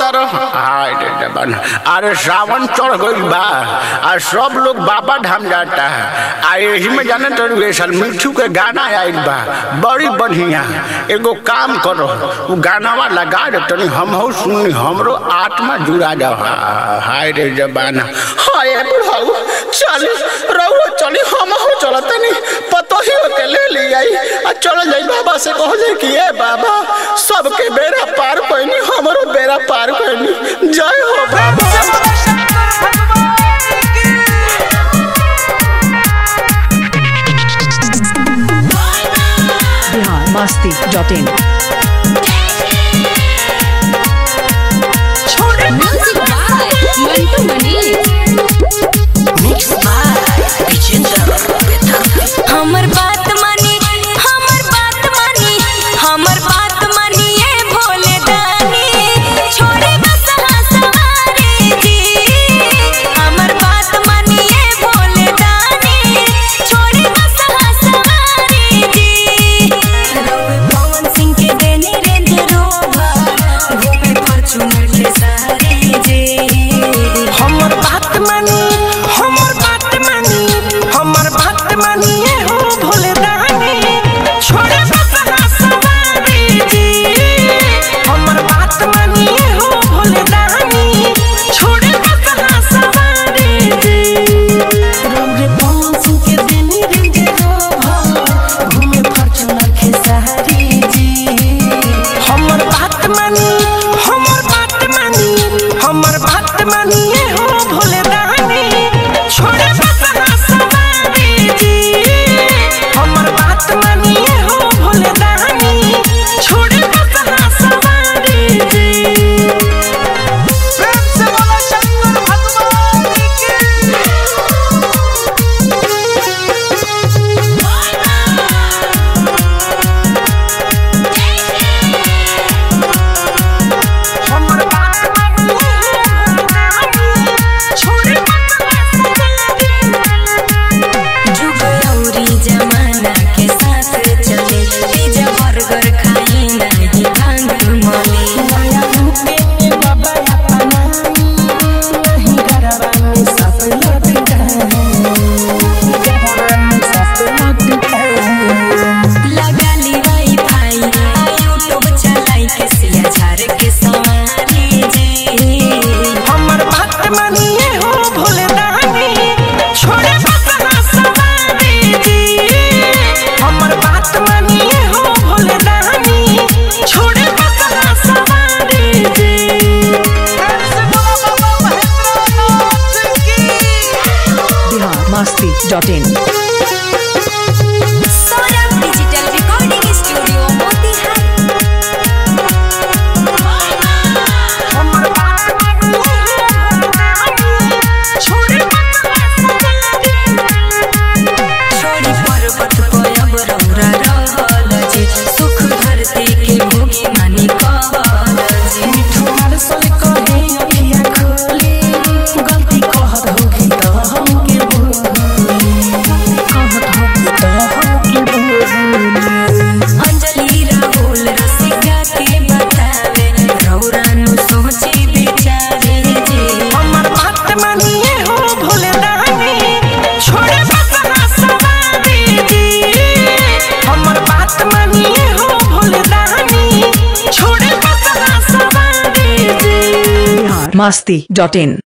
रह हाय रे जबान अरे सावन चढ़ गई बा आ सब लोग बाबा धाम जाता है आ यही में जाने तो वे साल मिठू के गाना आयल बा बड़ी बढ़िया एगो काम करो वो गानावा लगा दे तनी हम हो सुनी हमरो आत्मा जुड़ा जा हाय रे जबान हाय बुढ़ाऊ चली रहुआ चली हम हो चलत नहीं पतो ही के ले ली आई आ चल जाई बाबा से कह जाए कि ए बाबा सबके बेड़ा पार पैनी हमरो बेड़ा पार पैनी जय हो बाबा Bihar Masti dot in Music by Mantu Mani. हमर बात मानी हमर बात मानी हमर बात मानी ये भोले दानी छोड़े बस सवारी जी हमर बात मानी ये भोले दानी छोड़े बस सवारी जी रवि पवन सिंह के देनी रेंज रोवर घूमे फॉर्च्यूनर के सारी जी हमर बात मानी हमर बात मानी हमर बात मानी ये हो भोले दानी छोड़े बसहा सवारी जी हमर बात मानी ये हो भोले दानी छोड़े बसहा सवारी जी रौरे पवन सिंह के देनी रेंज रोवर घूमे फॉर्च्यूनर के सहारी जी हमर बात मानी हमर बात मानी हमर बात मानी ये हो भोले दानी छोड़े बसहा सवारी जी हमर बात मानी ये हो भोले दानी छोड़े बसहा सवारी जी प्रेम से बोलो शंकर भगवान की हमर बात मानी छोड़े जुग औरी जमाना के साथ चले पिज्जा बर्गर खाई नहीं भांग मले नया रूपे में बाबा अपना नहीं गरबा में सब लटका गरबा में सब लटका लगा ली वाईफाई यूट्यूब चलाई के सिया झार के सवारी जी हमर बात मानिए हो भोले दानी छोड़े बसहा सवारी जी हमर बात मानिए हो भोले दानी छोड़े बसहा सवारी जी ऐसे बोला बाबा महेंद्रनाथ की Bihar Masti dot in Saurabh digital recording studio Motihari हमर बात मानिए छोड़े बसहा सवारी छोड़ी पर्वत पयब रौरा रहल जी सुख धरती के भोगी मानी कहल जी मिठुआर सल कहे अखिया खोले गलती कहत होगी तो हमके बोली कहत होगी तो हमके बोली अंजलि राहुल रसिका के बतावे रौरा नु सोची विचारे जी हमर बात मानिए हो भोले दानी छोड़े बसहा सवारी जी हमर बात मानिए हो भोले दानी छोड़े बसहा सवारी जी बिहार मस्ती डॉट इन